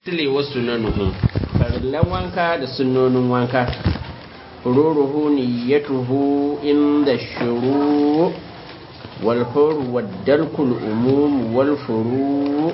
Tile wasu nanuhu, farillan wanka da sunnonin wanka, ruruhu niyyatuhu inda shuru walfauru waddalkul umum walfuru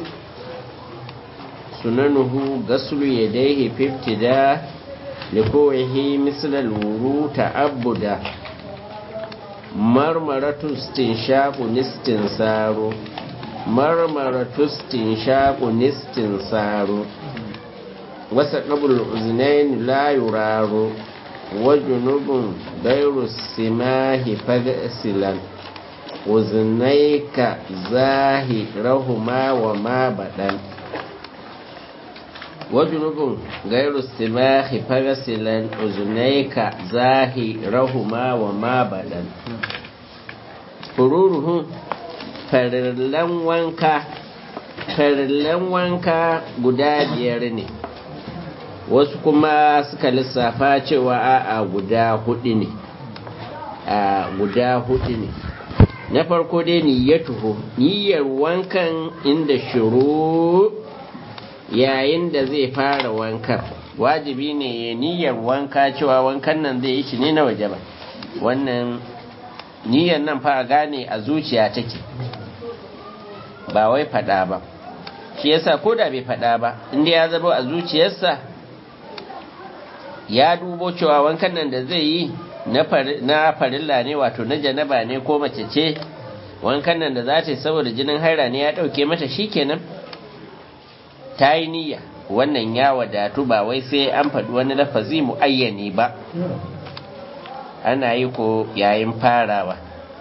sunanuhu gaslu yadayhi fiftida likowahi mislal wuru ta'abbuda marmaratu istinshaqu nistinsaru marmaratu istinshaqu nistinsaru wasa qabul uznain la yuraru wa junubun gairu simahi fagsilan uznaika zahirahuma wa ma badan wa junubun gairu simahi fagsilan uznaika zahirahuma wa ma badan fururuhu farillan wanka farillan wanka guda biyar ne wasu kuma suka lissafa cewa a guda hudu ne a guda hudu ne na farko dai niyyatuhu niyyar wankan inda shuru yayin da zai fara wankan wajibi ne ya niyyar wanka cewa wankan nan zai yi shi ne na waje ba wannan niyyar nan fa gane a zuciya take ba wai fada ba shi yasa ko da bai fada ba inda ya zama a zuciyarsa ya dubo cewa wankan nan da zai yi na farilla ne wato na janaba ne ko mace ce wankan nan da za ta yi saboda jinin haira ne ya ɗauke mata shi kenan ta yi niyya wannan ya wadatu ba wai sai an faɗi wani lafazi mu'ayyani ba ana yi ko yayin farawa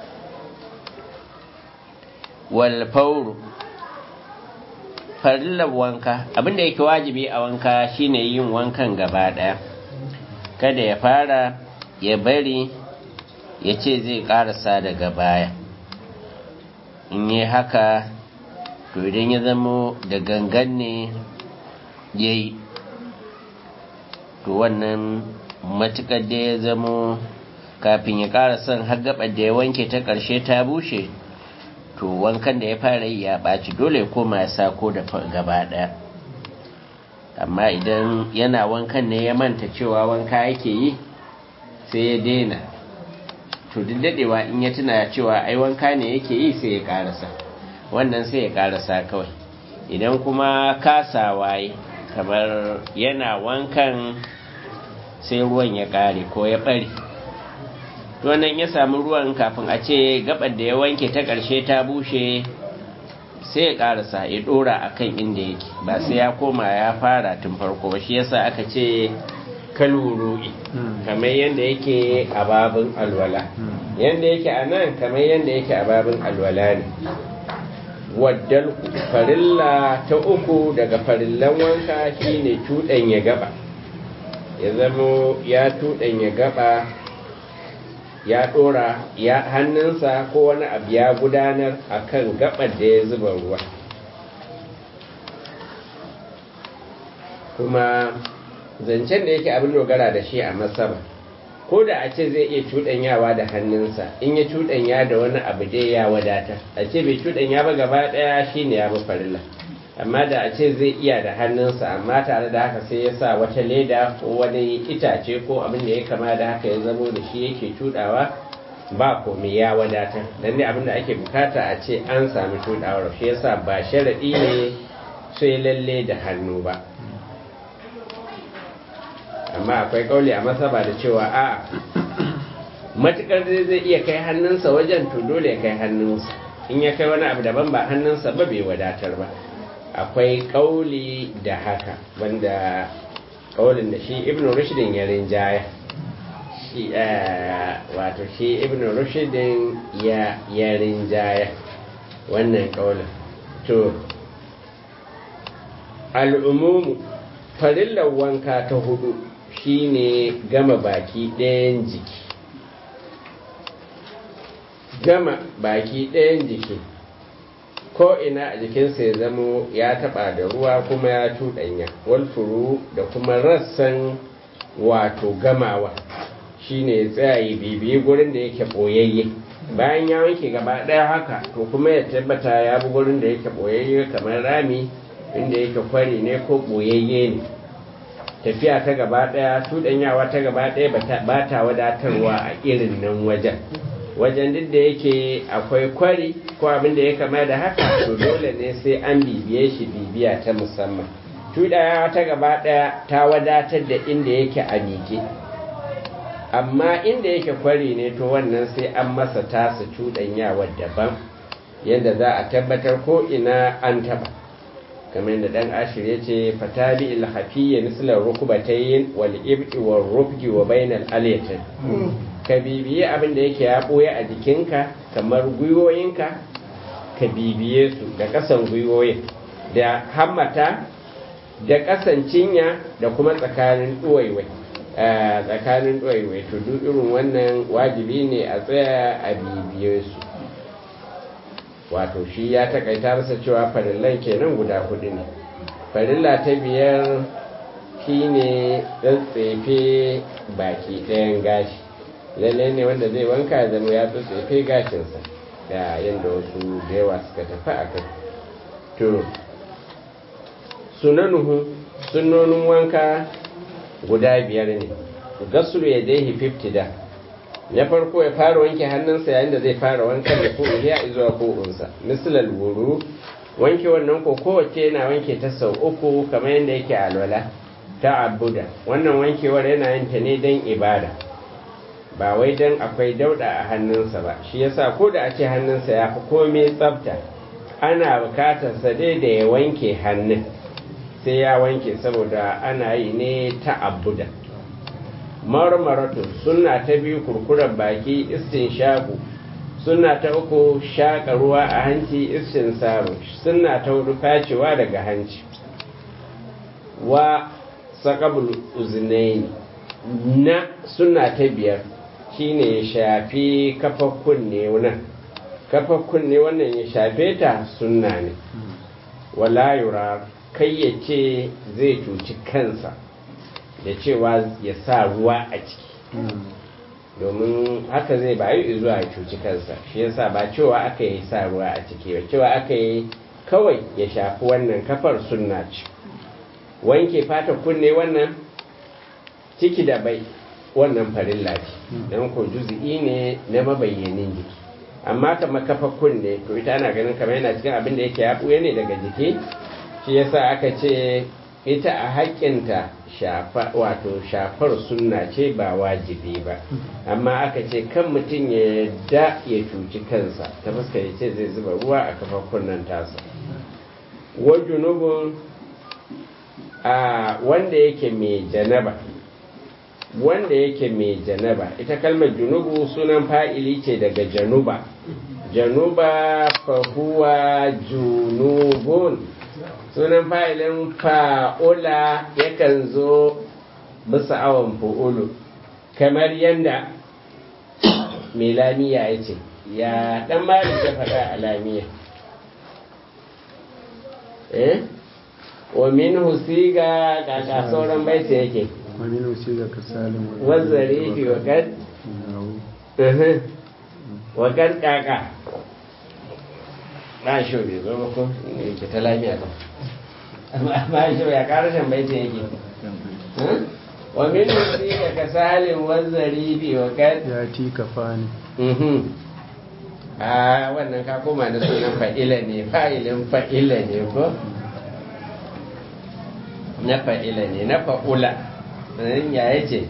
walfauru farillar wanka abinda yake wajibi a wanka shine yin wankan gaba ɗaya kada ya fara ya bari ya ce zai ƙarasa daga baya in yi haka to idan ya zamo da gangan ne ya yi to wannan matuƙar da ya zamo kafin ya ƙara son har gaɓar da ya wanke ta ƙarshe ta bushe to wankan da ya fara yi ya ɓaci dole ya koma ya sako da gaba ɗaya amma idan yana wankan ne ya manta cewa wanka yake yi sai ya daina to duk daɗewa in ya tuna cewa ai wanka ne yake yi sai ya ƙarasa wannan sai ya ƙarasa kawai idan kuma kasa waye kamar yana wankan sai ruwan ya ƙare ko ya ɓare to nan ya samu ruwan kafin a ce gabar da ya wanke ta ƙarshe ta bushe sai ya ƙarasa ya ɗora a kan inda yake ba sai ya koma ya fara tun farko ba shi yasa aka ce kalwuru'i kamar yadda yake a babin alwala yadda yake a nan kamar yadda yake a babin alwala ne waddal farilla ta uku daga farillan wanka shine cuɗanya gaba ya zamo ya cuɗanya gaba ya ɗora ya hannunsa ko wani abu ya gudanar a kan gabar da ya zuba ruwa kuma zancen da yake abin dogara da shi a masaba ko da a ce zai iya cuɗanyawa da hannunsa in ya cuɗanya da wani abu dai ya wadata a ce bai cuɗanya ba gaba ɗaya shi ne ya bi farilla amma da a ce zai iya da hannunsa amma tare da haka sai ya sa wata leda ko wani itace ko abin da ya kama da haka ya zamo da shi yake cudawa ba komai ya wadatar dan ne abin da ake bukata a ce an sami cudawar shi yasa ba sharadi ne sai lalle da hannu ba amma akwai kauli a masaba da cewa a matukar zai iya kai hannunsa wajen to dole ya kai hannunsa in ya kai wani abu daban ba hannunsa ba bai wadatar ba akwai kauli da haka wanda kaulin da shi ibn rushdin ya rinjaya shi wato shi ibn rushdin ya ya rinjaya wannan kaulin to al'umumu farillar wanka ta hudu shine gama baki ɗayan jiki gama baki ɗayan jiki ko ina a jikinsa ya zamo ya taba da ruwa kuma ya cuɗanya walfuru da kuma rassan wato gamawa shine ya tsaye bibiyi gurin da yake ɓoyayye bayan ya wanke gaba ɗaya haka to kuma ya tabbata ya bi gurin da yake ɓoyayye kamar rami inda yake kwari ne ko ɓoyayye ne tafiya ta gaba ɗaya tuɗanyawa ta gaba ɗaya ba ta wadatarwa a irin nan wajen wajen duk da yake akwai kwari ko abin da ya kama da haka to dole ne sai an bibiye shi bibiya ta musamman tuɗanyawa ta gaba ɗaya ta wadatar da inda yake a miƙe amma inda yake kwari ne to wannan sai an masa tasa cuɗanyawar daban yadda za a tabbatar ko ina an taba kamar yadda dan ashir ya ce fatabi ilhafiyya mislar rukubatayin wal ibti wal rufgi wa bainal aliyatin ka bibiye abin da yake ya ɓoye a jikinka kamar gwiwoyinka ka bibiye su da ƙasan gwiwoyin da hammata da ƙasan cinya da kuma tsakanin ɗuwaiwai tsakanin ɗuwaiwai to duk irin wannan wajibi ne a tsaya a bibiye su wato shi ya takaita masa cewa farillan kenan guda hudu ne farilla ta biyar shine tsatsefe baki ɗayan gashi lalle ne wanda zai wanka ya zama ya tsatsefe gashinsa da yadda wasu da yawa suka tafi a kai to sunanuhu sunonin wanka guda biyar ne gasulu ya dai fiftida na farko ya fara wanke hannunsa yayin da zai fara wankan da ko iya zuwa ko'unsa misalal wuru wanke wannan ko kowace yana wanke ta sau uku kamar yadda yake alwala ta abuda wannan wankewar yana yin ta ne don ibada ba wai don akwai dauda a hannunsa ba shi yasa ko da a ce hannunsa ya fi komai tsafta ana bukatar sa dai da ya wanke hannun sai ya wanke saboda ana yi ne ta abuda marmaratu suna ta biyu kurkuren baki istin shagu suna ta uku shaƙa ruwa a hanci istin samu suna ta hudu facewa daga hanci wa sakabul uznaini na suna ta biyar shine ya shafi kafa kunne wannan kafa kunne wannan ya shafe ta sunna ne wala yura kai ya ce zai cuci kansa da cewa ya sa ruwa a ciki domin haka zai bayu zuwa ya cuci kansa shi yasa ba cewa aka yi sa ruwa a ciki ba cewa aka yi kawai ya shafi wannan kafar sunna ce wanke fata kunne wannan ciki da bai wannan farilla ce don ko juzi'i ne na mabayyanin jiki amma kamar kafa kunne to ita ana ganin kamar yana cikin abin da yake ya ne daga jiki shi yasa aka ce ita a haƙƙinta wato shafar sunna ce ba wajibi ba amma aka ce kan mutum ya yadda ya cuci kansa ta fuska ya ce zai zuba ruwa a kafa kunnan tasa wajunubun a wanda yake mai janaba wanda yake mai janaba ita kalmar junubu sunan fa'ili ce daga januba januba fahuwa junubun sunan fa'ilin fa'ula yakan zo bisa awon fa'ulu kamar yadda mai lamiya ya ce ya ɗan mari ta faɗa a lamiya eh wa min husiga kaka sauran baita yake wa min husiga ka salim wazzare fi wakar wakar kaka ba shi bai zo ba ko ne ke ta lafiya ba ba shi ya karashin baita yake wa min husiga ka salim wazzare fi wakar ya ti kafani a wannan ka koma da sunan fa'ila ne fa'ilin fa'ila ne ko na fa'ila ne na fa'ula ɗanin ya yi ce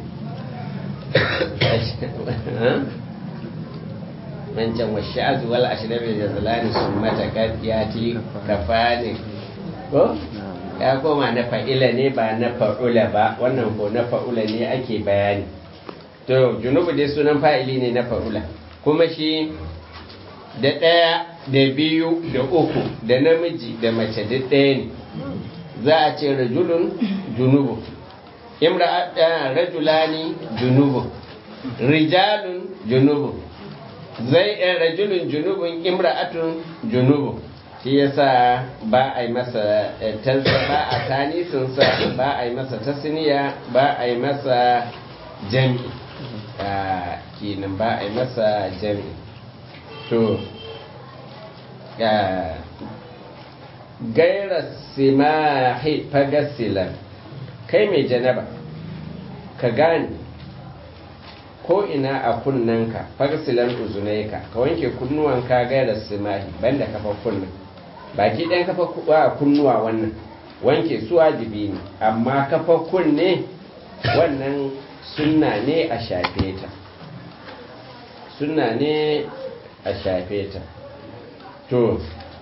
mancan washe azuwal ashirin da zalani sun mata ya ti kafani ko ya koma na fa'ila ne ba na fa'ula ba wannan ko na fa'ula ne ake bayani to junubu dai sunan fa'ili ne na fa'ula kuma shi da ɗaya da biyu da uku da namiji da mace duk ɗaya ne za a ce rajulun junubu imra rajulani junubu rijalun junubu zai ɗan rajulun junubun imra'atun junubu shi yasa ba a yi masa tansa ba a tanisinsa ba a yi masa tasniya ba a yi masa jami kinan ba a yi masa jami to gaira simahi fagasilan kai mai janaba ka gane ko ina a kunnanka fagasilan uzunaika ka wanke kunnuwanka gaira simahi banda kafa kunnan baki ɗan kafa a kunnuwa wannan wanke su wajibi ne amma kafa kunne wannan sunna ne a shafe ta sunna ne a shafe ta to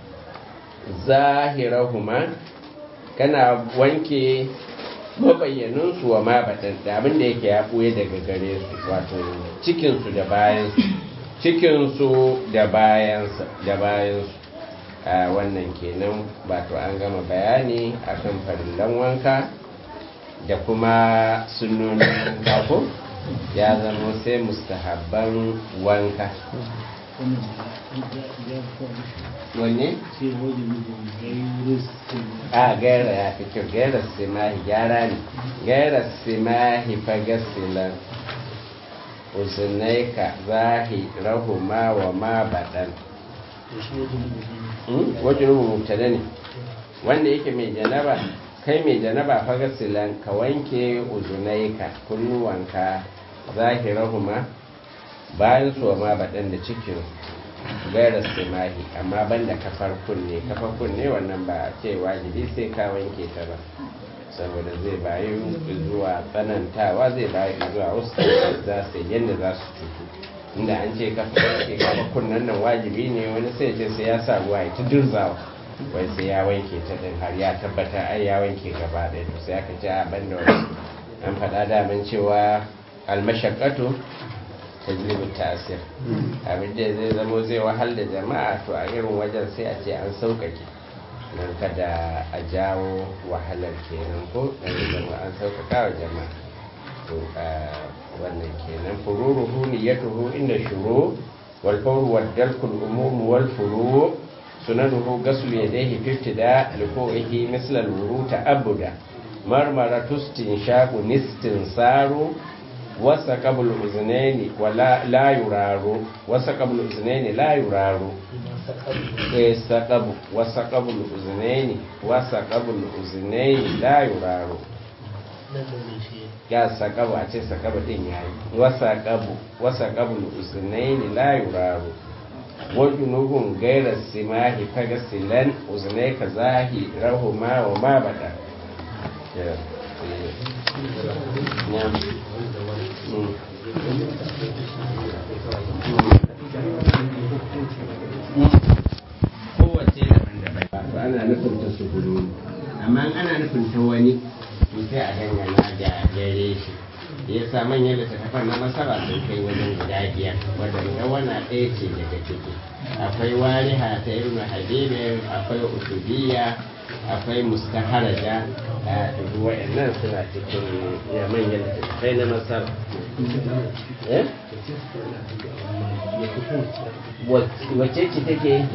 zahirahuma kana wanke mabayyanunsu wa ma baɗan da abin da yake ya ɓuye daga gare su wato cikinsu da bayansu cikinsu da bayansu da bayansu a wannan kenan wato an gama bayani akan farillan wanka da kuma sunnonin wanka ko ya zama sai mustahabban wanka wanne? a gaira ya fi kyau gaira simahi gyara ne gaira simahi fagasilan uzunaika zahi rahuma wa ma baɗan wajen rubuta ne wanda yake mai janaba kai mai janaba fagasilan ka wanke uzunaika kunnuwanka zahirahuma bayan su wa ma baɗan da cikin gaira simahi amma banda kafar kunne kafar kunne wannan ba a ce wajibi sai ka wanke ta ba saboda zai bayu zuwa tsanantawa zai bayu zuwa wasu za su yadda za su cutu inda an ce kafar kunnen nan wajibi ne wani sai ce sai ya sa ruwa ya ta dirzawa wai sai ya wanke ta din har ya tabbata ai ya wanke gaba ɗaya to sai aka ce a banda wani an faɗa daman cewa almashakatu tajlibin tasir abin da zai zamo zai wahal da jama'a to a irin wajen sai a ce an sauƙaƙe don kada a jawo wahalar kenan ko dan zama an sauƙaƙa wa jama'a to wannan kenan fururuhu niyyatuhu inda shuru wal fawru wal dalkul umum wal furu sunanuhu gaslu yadayhi fi ibtida liqo'ihi misla al wuru ta'abbuda marmaratu istinshaqu nistinsaru wasa qabl uznaini wala la yuraru wasa qabl uznaini la yuraru eh saqabu wasa qabl uznaini wasa qabl uznaini la yuraru ya saqabu a ce saqabu din yayi wasa qabu wasa qabl uznaini la yuraru wajunubun gaira simahi fagasilan uznaika zahi rahuma wa ma bada yeah. kowace daban-daban ba ana nufin ta su gudu amma ana nufin ta wani to sai a dangana da gare shi ya sa manyan littattafan na masara sun kai wajen guda biyar wadanda wana ɗaya ce daga ciki akwai wariha ta irin habibin akwai usubiya akwai mustaharaja a dubu wa'annan suna cikin ya manyan littattafai na masar wacce ce take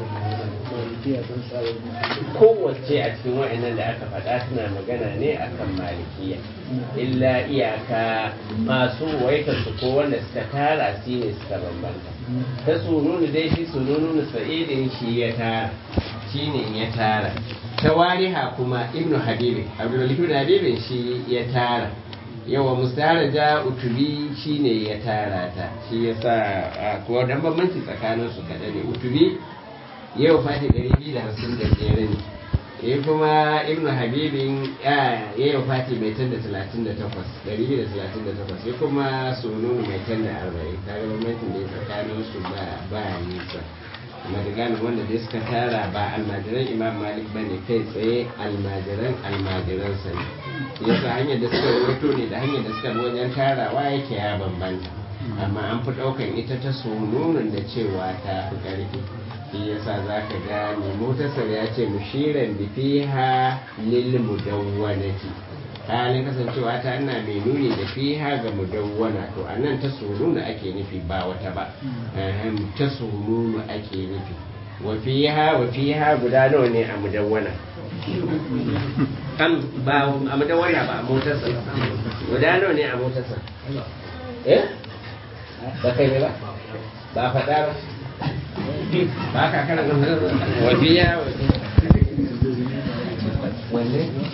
kowace a cikin wa'annan da aka faɗa suna magana ne akan malikiya illa iyaka masu waita su ko wanda suka tara shi ne suka bambanta ta sununu dai shi sununu sa'idin shi ya tara shi ne ya tara ta wariha kuma ibnu habibi abdulmalik habibin shi ya tara yawa mustaraja utubi shi ne ya tara ta shi ya sa kuwa dan bambanci tsakanin su kaɗa ne utubi yau fati ɗari biyu da hamsin da biyar ne ya kuma ibnu habibin ya yau fati mai tan da talatin da takwas ɗari biyu da talatin da takwas ya kuma sununu mai tan da arba'in ta ga bambancin da ya tsakanin su ba nisa madiganin wanda dai suka tara ba almajiran imam malik ba ne kai tsaye almajiran almajiran sa ne yasa hanyar da suka rawaito ne da hanyar da suka bi wajen tarawa yake ya bambanta amma an fi ɗaukan ita ta sununin da cewa ta fi ƙarfi shi yasa za ka ga mai motasar ya ce mushiran bi fiha lil mudawwanati halin kasancewa ta ina mai nuni da fiha ga mudawwana to a nan ta sununu ake nufi ba wata ba ta sununu ake nufi wa fiha wa fiha guda nawa ne a mudawwana am ba a mudawwana ba a motarsa guda nawa ne a motarsa eh ba kai ne ba ba faɗa ba ba ka kana wa fiha wa fiha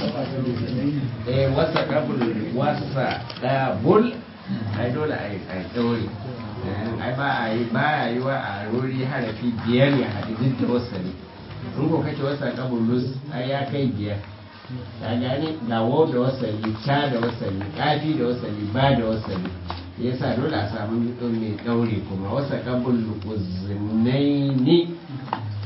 eh wasa kabul wasa dabul ai dole ai ai daure ai ba a yi ba a yi wa a rori harafi biyar ya haɗu duk da wasali in ko kace wasa kabulus ai ya kai biyar ka gane ga wau da wasali ta da wasali kafi da wasali ba da wasali yasa dole a samu mai daure kuma wasa kabul uznaini